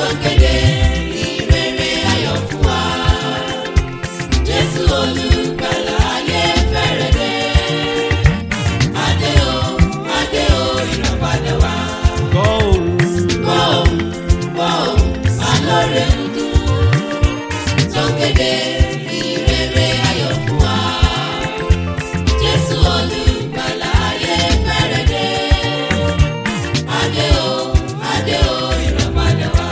tó kéde ìrere ayọ̀ fún wa. Jésù olùgbàlà ayé fẹ́rẹ̀ dé. Adé o, adé o, ìrọ̀padà wá. gbọ́ òun Gbọ́ òun, gbọ́ òun, alóore ń dún. Tó kéde ìrere ayọ̀ fún wa. Jésù olùgbàlà ayé fẹ́rẹ̀ dé. Adé o, adé o, ìrọ̀padà wá.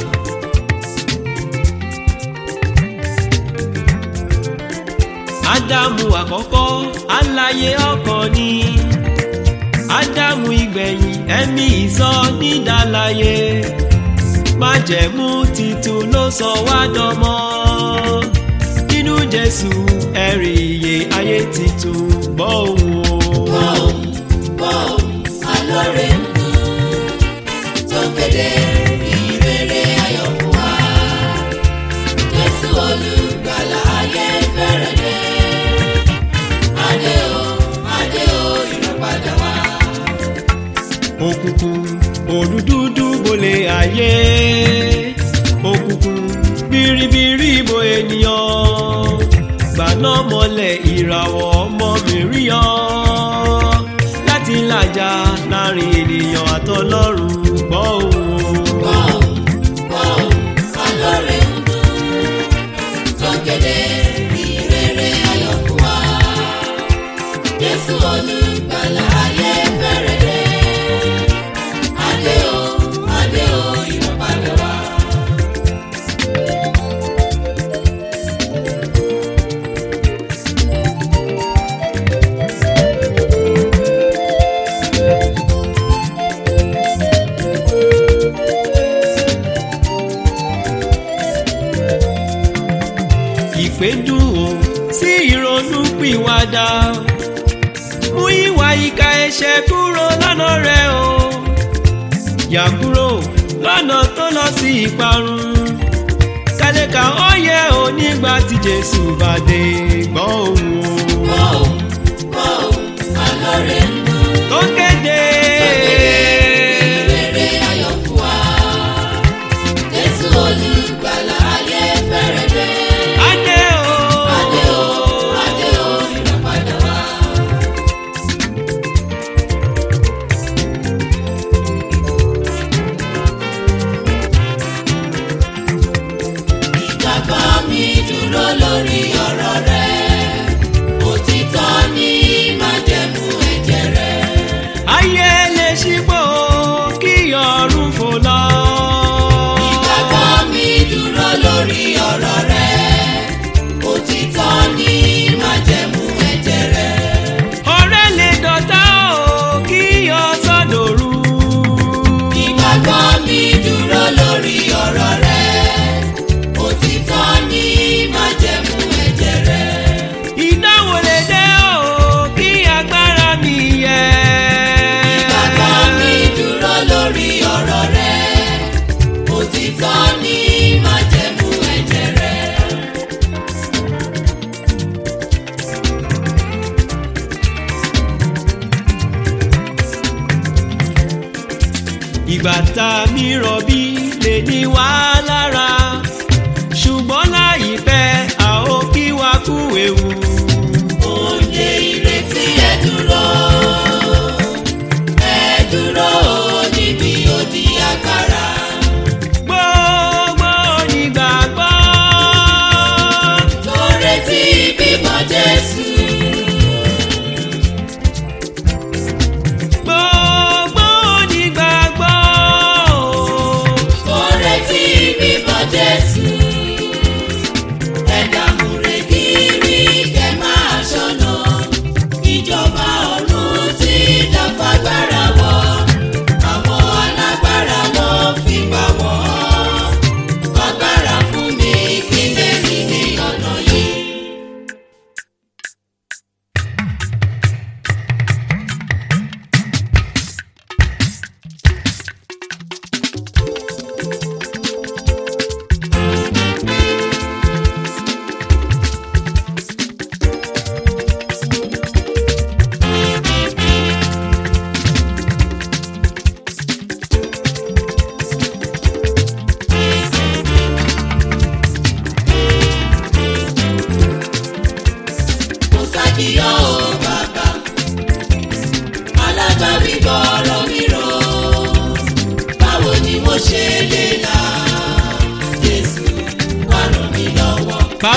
ádámù àkọ́kọ́ aláyé ọkàn ni ádámù ìgbẹ̀yìn ẹ̀mí ìsọ nídàláyé májẹ̀mú titun ló sọ wá dọmọ nínú jésù ẹ̀rí iye ayé titun gbọ́ òun o. Bọ́ọ̀m, bọ́ọ̀m, alóore ń dún. Tó kéde ìrere ayọ̀ fún wa. Jésù olùgbàlà ayé fẹ́rẹ̀ dé. Adé o, adé o, ìrọ̀padà wá. òkùnkùn òdúdúdú bolè ayé òkùnkùn biribiri bo ènìyàn gbaná mọ́lẹ̀ ìràwọ̀ ọmọ mìíràn láti làjà láàrin ènìyàn àtọlọ́run gbọ́ òun. Bọ́ọ̀m, bọ́ọ̀m, alóore ń dún. Tó kéde ìrere ayọ̀ fún wa. Jésù olùgbàlà ayé fẹ́rẹ̀ dé. Adé o, adé o, ìrọ̀padà wá. ìpè dùn ó sí ìrònú pìwàdà mú ìwà ìka ẹ̀ṣẹ̀ kúrò lọ́nà rẹ o yà kúrò lọ́nà tó lọ sí ìparun kálẹ̀ka ọ̀yẹ́ ò nígbà tí jésù bá dé gbọ́ òun o Bọ́ọ̀m, bọ́ọ̀m, alóore ń dún. tó kéde Ìrere ayọ̀ fún wa. Jésù olùgbàlà ayé fẹ́rẹ̀ dé. adé o Adé o, adé o, ìrọ̀padà wá. Ìgbàgbọ́ mi dúró lórí ọ̀rọ̀ rẹ. Òtítọ́ ni májẹ̀mú ẹ̀jẹ̀ rẹ. ayé lè ṣípò kí ọ̀run fò lọ. Ìgbàgbọ́ mi dúró lórí ọ̀rọ̀ rẹ. Òtítọ́ ni májẹ̀mú ẹ̀jẹ̀ rẹ. ọ̀rẹ́ lè dọ̀tá o kí ọ̀sán dòru. Ìgbàgbọ́ mi dúró lórí ọ̀rọ̀ rẹ. Òtítọ́ ni májẹ̀mú ẹ̀jẹ̀ rẹ. ìdánwò lè dé o kí agbára mi yẹ. Ìgbàgbọ́ mi dúró lórí ọ̀rọ̀ rẹ. Òtítọ́ ni májẹ̀mú ẹ̀jẹ̀ rẹ. ìgbà tá a mi rọ̀bí lè ní wá lára ṣùgbọ́n láìpẹ́ a ó kí wa kú ewu. Oúnjẹ ìrètí ẹ dúró. Ẹ dúró níbi odi agbára. gbogbo onígbàgbọ́ Tó retí bímọ Jésù. gbogbo onígbàgbọ́ Tó retí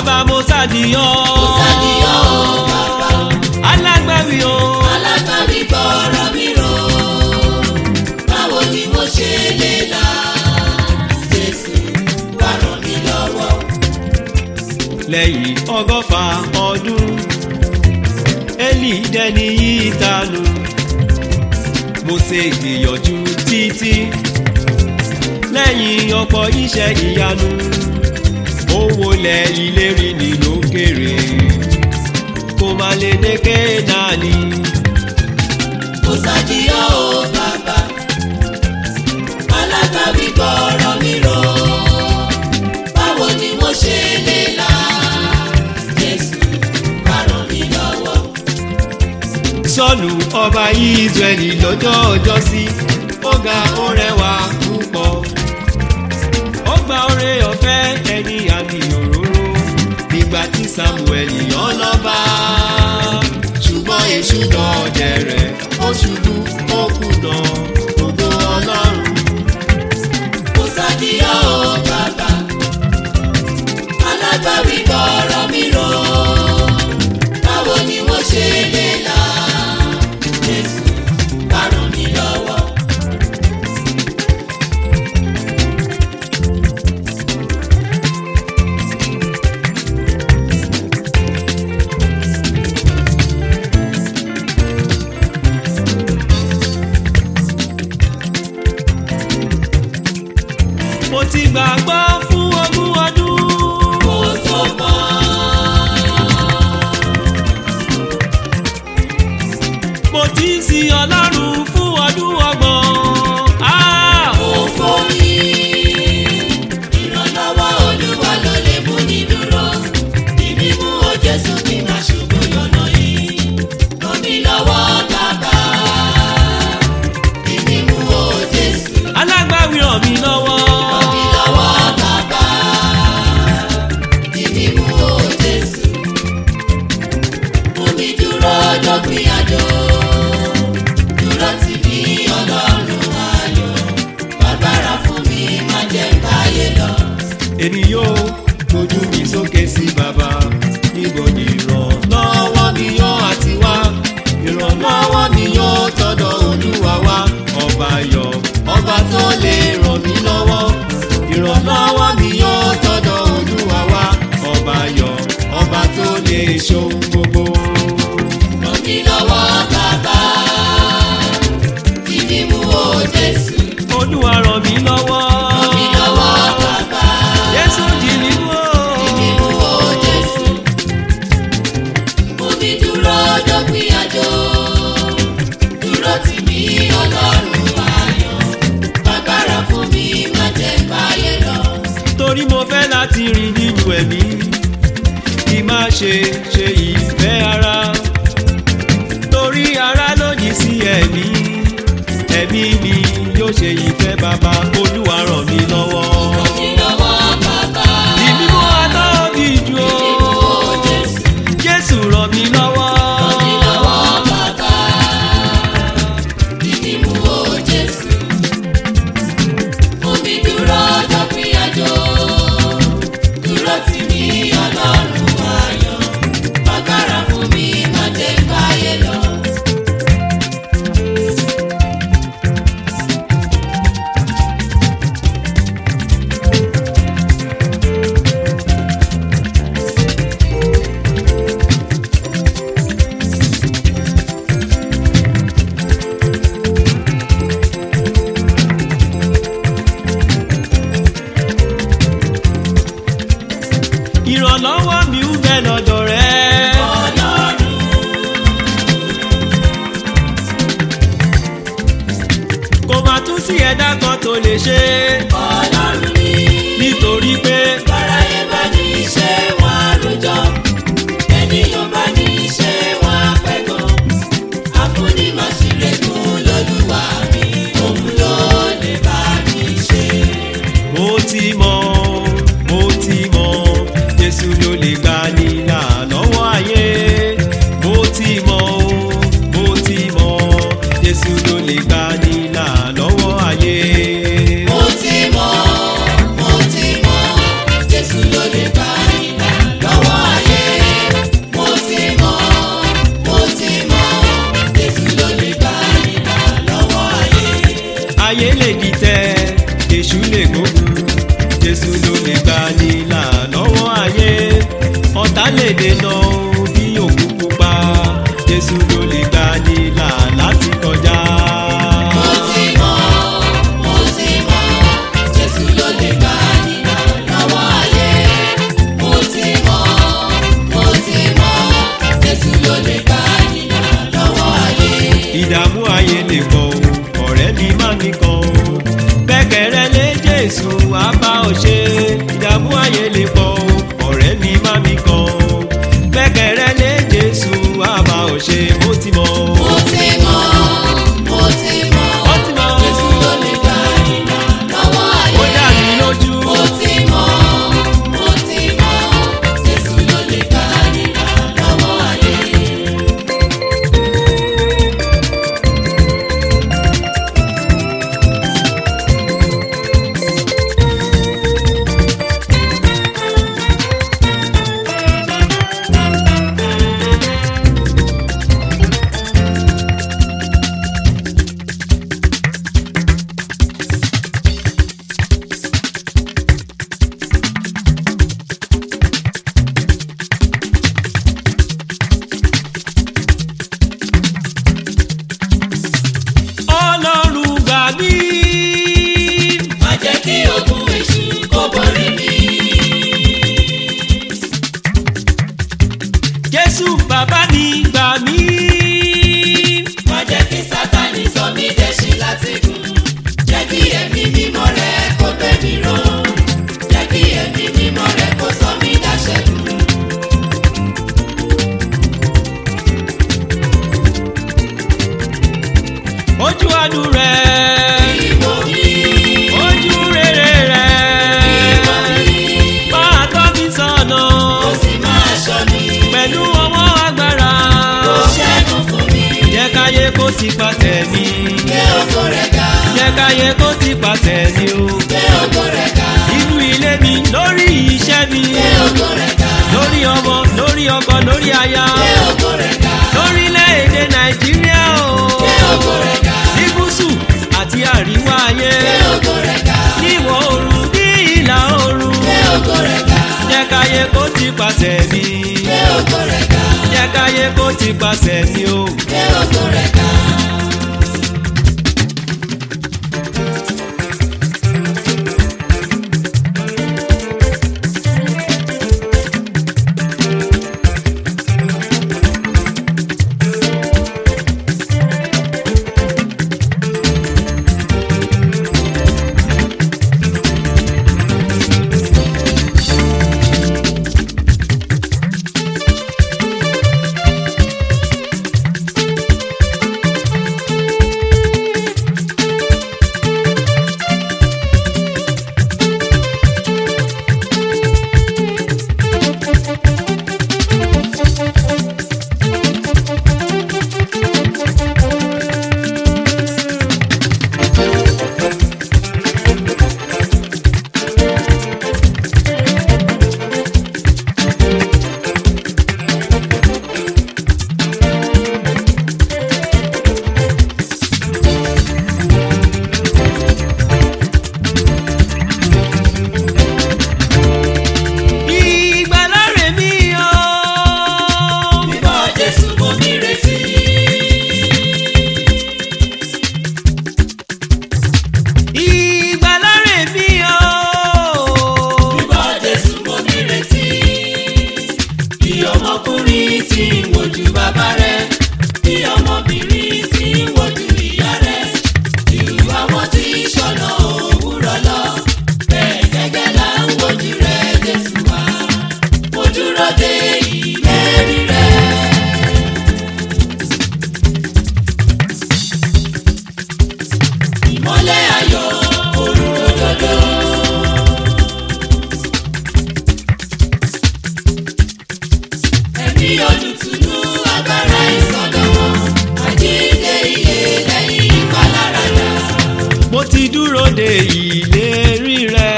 bàbá mo ṣàdìyàn. Mo ṣàdìyàn o bàbá. alágbàwí o. alágbàwí gbọ́rọ̀ mi rò báwo ni mo ṣe lè là jésù wá ràn mí lọ́wọ́. lẹ́yìn ọgọ́fà ọdún eli dẹni yìí tanu mo ṣe gbìyànjú títí lẹ́yìn ọ̀pọ̀ iṣẹ́ ìyanu ó wọlé ìlérí ní lókèrè kó má lè dé kéènàní mo ṣàdìyàn o bàbá alágbàwí gbọ́rọ̀ mi rò báwo ni mo ṣe lè là jésù wá ràn mí lọ́wọ́. sọ́ọ̀lù ọba israẹli lọ́jọ́ ọjọ́ sí ó ga ó rẹwà púpọ̀ ó gba oore ọ̀fẹ́ ẹni àmì òróró nígbà tí samuel yàn lọ́ba ṣùgbọ́n èṣù dọ̀dẹ̀ rẹ̀ ó ṣubú ó kùnà gbogbo ọlọ́run mo ṣàdìyàn o bàbá alágbàwí gbọ́rọ̀ mi rò báwo ni mo ṣe lè là jésù wá ràn mí lọ́wọ́. mo ti gbàgbọ́ fún ogún ọdún. mo tó mọ́ mo ti ń sin ọlọ́run fún ọdún ọgbọ̀n. Ah! mo forí ìrànlọ́wọ́ olúwa ló lè mú ní dúró ìbí mú o jésù kí n má ṣubú lọ́nà yìí ràn mí lọ́wọ́ bàbá ìbí mú o jésù. alágbàwí ràn mí lọ́wọ́. Ràn mí lọ́wọ́ bàbá, ìbí mú o Jésù. Mú mi dúró dópin àjò, dúró tì mí ọlọ́run ayọ̀. Bàbára fún mi, má jẹ́ báyé lọ. èmi yóò gbójú mi sókè sí bàbá níbo ni ìrànlọ́wọ́ mi yóò àti wá ìrànlọ́wọ́ mi yóò tọ́dọ̀ olúwa wá ọba yọ ọba tó lè ràn mí lọ́wọ́ ìrànlọ́wọ́ mi yóò tọ́dọ̀ olúwa wá ọba yọ ọba tó lè ṣohun gbogbo. Ràn mí lọ́wọ́ bàbá, ìbí mú o Jésù. olúwa ràn mí lọ́wọ́. Ràn mí lọ́wọ́ bàbá. jésù jì mí wò. Ìbínú o Jésù, mú mi dúró dópin àjò, dúró tì mí ọlọ́run ayọ̀, bàbára fún mi má jẹ́ báyé lọ. torí mo fẹ́ láti rìn nínú ẹ̀mí kí má ṣe ṣe ìfẹ́ ara torí ara lòdì sí ẹ̀mí ẹ̀mí mi yóò ṣe ìfẹ́ bàbá olúwa ràn mí lọ́wọ́. Ràn mí lọ́wọ́ bàbá, ìbímọ aláwọ̀bí ju o ìbínú o Jésù, jésù ràn mí lọ́wọ́. ràn mí lọ́wọ́ bàbá, ìbínú o Jésù, mú mi dúró dópin àjò, dúró tì mí ọlọ́run ayọ̀, bàbára fún mi má jẹ́ báyé lọ. ìrànlọ́wọ́ mi ń bẹ lọ́dọ̀ rẹ. kò má tún sí ẹ̀dá kan tó lè ṣe Ọlọ́run ni nítorí pé báráyé bá ní iṣẹ́ wọn àròjọ ènìyàn bá ní iṣẹ́ wọn àpẹ̀gàn àfúnímọ̀sílẹ̀kùn lọ́lúwa mi òun ló lè bá mi ṣe. mo ti mọ̀ mo ti mọ̀ jésù ló lè gbà nílà lọ́wọ́ ayé mo ti mọ̀ o, mo ti mọ̀ jésù ló lè gbà nílà lọ́wọ́ ayé. mo ti mọ̀ mo ti mọ̀ Jésù ló lè bá ìlà lọ́wọ́ ṣẹ́gun jésù ló lè gbà nílà lọ́wọ́ ayé ọ̀tá lè dènà bí òkú pupa jésù ló lè gbà nílà láti kọjá. mo ti mọ̀ mo ti mọ̀ jésù ló lè gbà nílà lọ́wọ́ ayé mo ti mọ̀ mo ti mọ̀ jésù ló lè gbà nílà lọ́wọ́ ayé. ìdààmú ayé lè kọ́ o ọ̀rẹ́ mi má mi kọ́ o gbẹ́kẹ̀rẹ́ lé jésù á bá ọ ṣe ìdààmú ayé lè kọ́ o ọ̀rẹ́ mi má mi kọ́ o gbẹ́kẹ̀rẹ́ lé jésù á bá ọ ṣe mo ti mọ̀ o. mo ti mọ̀ mo ti mọ̀ Mo ti mọ̀. jésù ló lè gbà nílà lọ́wọ́ ayé. ó dá mi lójú. mo ti mọ̀ mo ti mọ̀ jésù ló lè gbà nílà lọ́wọ́ ayé. ọlọ́run gbà mí. má jẹ́ kí ogun èṣù kó borí mi. jésù bàbá mi gbà mí. má jẹ́ kí sátani sọ mí dẹ̀ṣin láti gùn. jẹ́ kí ẹ̀mí mímọ́ rẹ kó gbé mi ró. jẹ́ kí ẹ̀mí mímọ́ rẹ kó sọ mí dáṣẹ́gun. ojú àánú rẹ̀. ìwọ mi ojú rere rẹ̀. ìwọ mi máa tọ́ mi sọ̀nà. ó sì máa ṣọ́ mi. pẹ̀lú ọwọ́ agbára. kó ṣẹ́gun fún mi. jẹ́ káyé kó ti pàṣẹ mi. gbé ògo rẹ̀ ga. jẹ́ káyé kó ti pàṣẹ mi o. gbé ògo rẹ̀ ga. nínú ilé mi lórí iṣẹ́ mi. gbé ògo rẹ̀ ga. lórí ọmọ lórí ọkọ lórí aya. gbé ògo rẹ̀ ga. lórílẹ̀‐èdè nàìjíríà o. gbé ògo rẹ̀ ga. ní gúúsù àti àríwá ayé. gbé ògo rẹ̀ ga. ní ìwọ̀ oòrùn ní ìlà oòrùn. gbé ògo rẹ̀ ga. jẹ́ káyé kó ti pàṣẹ mi. gbé ògo rẹ̀ ga. jẹ́ káyé kó ti pàṣẹ mi o. gbé ògo rẹ̀ ga. ìgbàláre mi o. Mímọ́ Jésù mo nírètí. ìgbàláre mi o. Mímọ́ Jésù mo nírètí. Bí ọmọkùnrin tí ń wojú bàbá rẹ̀, bí ọmọbìnrin tí ń wojú ìyá rẹ̀, ju àwọn tí ń ṣọ̀nà òwúrọ̀ lọ. Bẹ́ẹ̀ gẹ́gẹ́ là ń wojú rẹ̀ Jésù wá. Mo dúró de ìlérí rẹ̀. Ìmọ́lẹ̀ ayọ̀ òrùn òdodo. Ẹ̀mí olùtùnú agbára ìsọdọ̀mọ́. Àjíǹde iye lẹ́yìn ìpaláradà. mo ti dúró de ìlérí rẹ.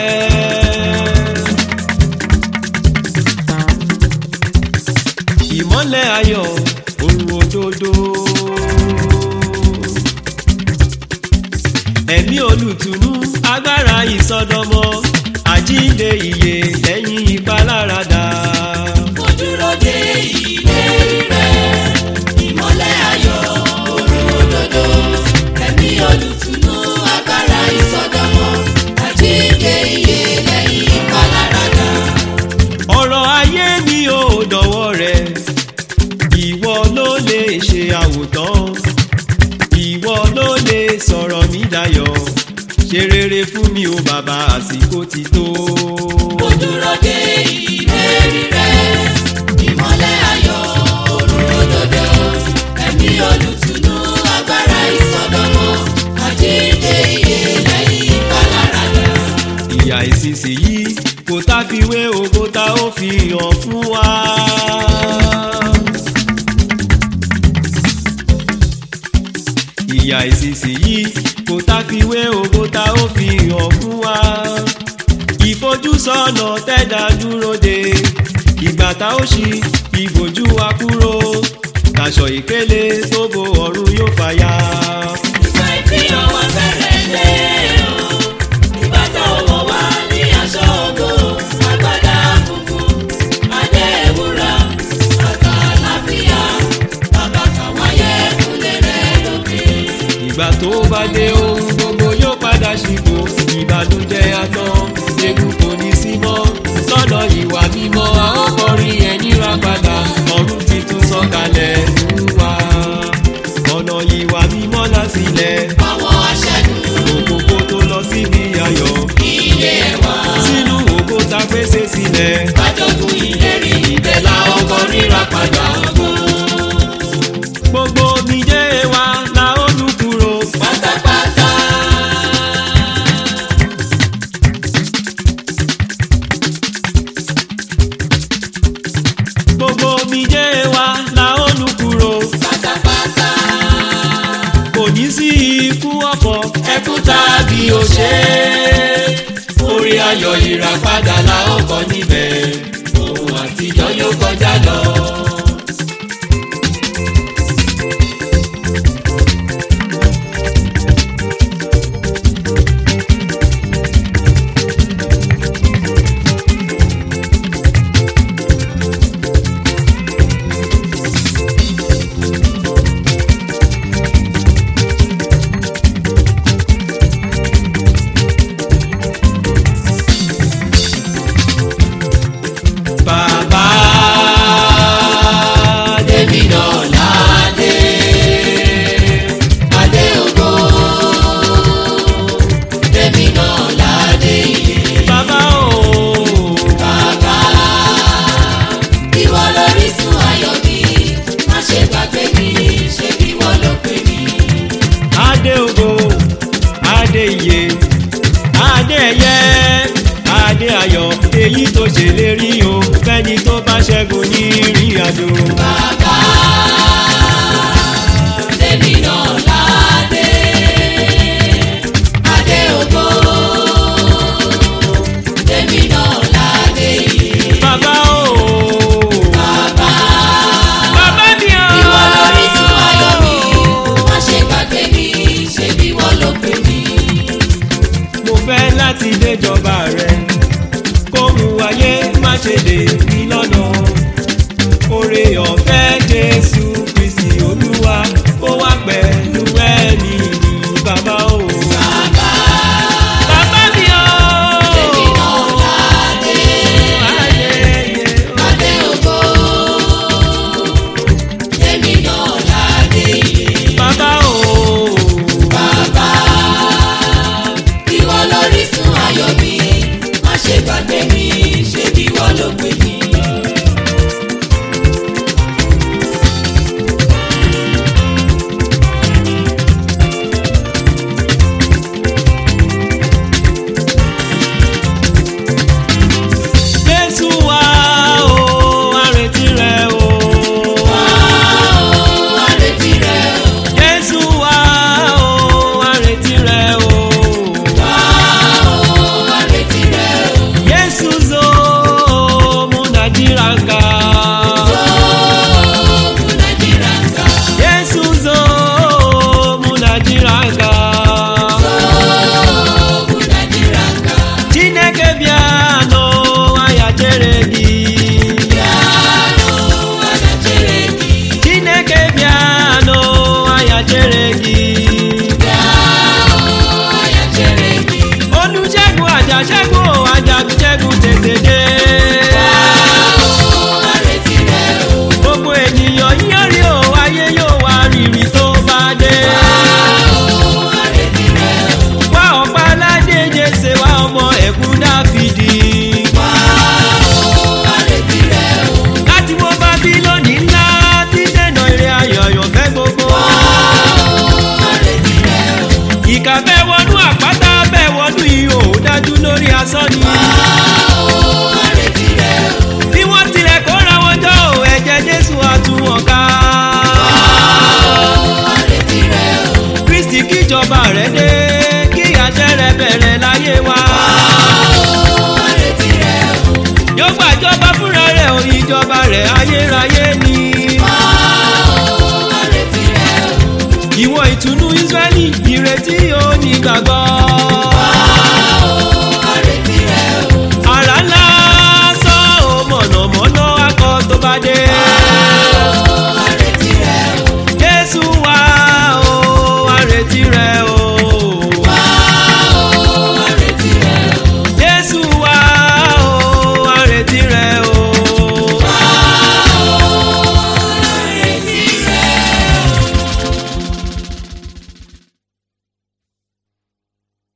ìmọ́lẹ̀ ayọ̀ òrùn òdodo. ẹ̀mí olùtùnú agbára ìsọdọ̀ àsìkò ti tó. Mo dúró de ìlérí rẹ̀, ìmọ́lẹ̀ ayọ̀ òrùn òdodo, ẹ̀mí olùtùnú agbára ìsọdọ̀mọ́, àjíǹde ìyè lẹ́yìn ìpaláradà. ìyà ìsinsìnyí kò tá fi wé ògo tá ó fi hàn fún wa. ìyà ìsinsìnyí kò tá fi wé ògo tá ó fi hàn fún wa. ìfojúsọ́nà tẹ́dá dúró de ìgbà tá ó ṣí ìbòjú wa kúrò aṣọ ìkélé tó bo ọ̀run yóò fàya. Ìgbà ìfihàn wa fẹ́rẹ̀ dé o, ìgbà tó wọ̀ wá ní aṣọ ògo, agbádá funfun, adé ewúrà, bàtà àlàáfíà, bàbá kàwáyé kúlẹ̀ rẹ̀ lókè. ìgbà tó bá dé ohun gbogbo yóò padà ṣìkò ìbànújẹ́ àtàn egun kò ní sí mọ́ lọ́nà ìwà mímọ́ a ó kọrin ẹni ra padà ọ̀run titun sọ̀kalẹ̀ fún wa ọ̀nà ìwà mímọ́ lásìlẹ̀ Àwọn aṣẹ́gun òkòkò tó lọ síbi ayọ̀ ilé ẹ̀wà, sínú òkò tá pèsè sílẹ̀ bájọ́gun ìlérí ibẹ̀ la ọkọ̀ ríra padà ògo. gbogbo omijé wa la ó nù kúrò Pátápátá. gbogbo omijé wa la ó nù kúrò Pátápátá. kò ní sí ikú ọ̀fọ̀ Ẹkún tàbí òṣè. Orí ayọ̀ ìràpadà la ó kọ níbẹ̀. Ohun àtijọ́ yóò kọjá lọ. bàbá Débi náà ládé. Adé ògo. Débi náà ládé iye. bàbá o Bàbá, ìwọ lórísun ayọ̀ mi, má ṣe gbàgbé mi, ṣé bí wọ́n ló pè mí. adé ògo adé iye adé ẹyẹ adé ayọ̀ èyí tó ṣèlérí o fẹ́ni tó bá ṣẹ́gun ní ìrìn àjò. Bàbá, débi náà ládé, adé ògo. Débi náà ládé iye. bàbá o Bàbá, bàbá mi o ìwọ lórísun ayọ̀ mi, má ṣe gbàgbé mi, ṣé bí wọ́n ló pè mí. mo fẹ́ láti déjọba rẹ kóhun ayé má ṣe dè mí lọ́nà oore ọ̀fẹ́ jésù kristi olúwa ó wà pẹ̀lú ẹ̀mí ní bàbá o. Bàbá, bàbá mi o. débi náà ládé. Ayẹyẹ o. Adé ògo, èmi náà ládé iye. bàbá o. Bàbá, ìwọ lórísun ayọ̀ mi, má ṣe gbàgbé mi, ṣé bí wọ́n ló pè mí. jésù wá o àrètí rẹ o. Wá o, àrètí rẹ o. jésù wá o àrètí rẹ o. Wá o, àrètí rẹ o. Yesu zo mu Nàìjíríà ká. Oògùn Nàìjíríà ń ga. Yesu zo mu Nàìjíríà ká. Oògùn Nàìjíríà ń ga. Chineke bịa nụ aya chere gị. Bịanụ, anya chere gị. Chineke bịa nụ aya chere gị. Bịanụ, anya chere gị. Olùṣègùn àjàṣẹ́gun ò àjàgùnṣẹ́gun tètè dé. àrètí rẹ o. Gbogbo ènìyàn yíyan rí o, ayé yóò wá rírì tó bá dé. àrètí rẹ o. Wá ọ̀pá aládé Jésè wá ọmọ ẹ̀kú rẹ̀ ayérayé ni. wá o àrètí rẹ o ìwọ ìtùnú Ísírẹ́lì ìrètí onígbàgbọ́.